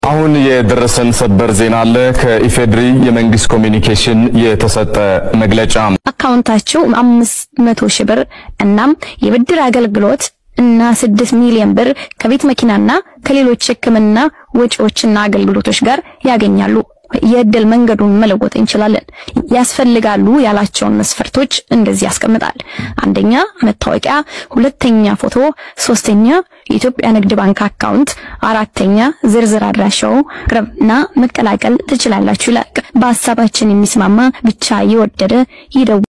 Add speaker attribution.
Speaker 1: አሁን የደረሰን ሰበር ዜና አለ። ከኢፌድሪ የመንግስት ኮሚኒኬሽን የተሰጠ መግለጫ
Speaker 2: አካውንታቸው አምስት መቶ ሺህ ብር እናም የብድር አገልግሎት እና ስድስት ሚሊዮን ብር ከቤት መኪናና ከሌሎች ሕክምና ወጪዎችና አገልግሎቶች ጋር ያገኛሉ። የእድል መንገዱን መለወጥ እንችላለን። ያስፈልጋሉ ያላቸውን መስፈርቶች እንደዚህ ያስቀምጣል። አንደኛ መታወቂያ፣ ሁለተኛ ፎቶ፣ ሶስተኛ የኢትዮጵያ ንግድ ባንክ አካውንት፣ አራተኛ ዝርዝር አድራሻው ቅረብና መቀላቀል ትችላላችሁ ይላል። በሀሳባችን የሚስማማ ብቻ የወደደ ይደው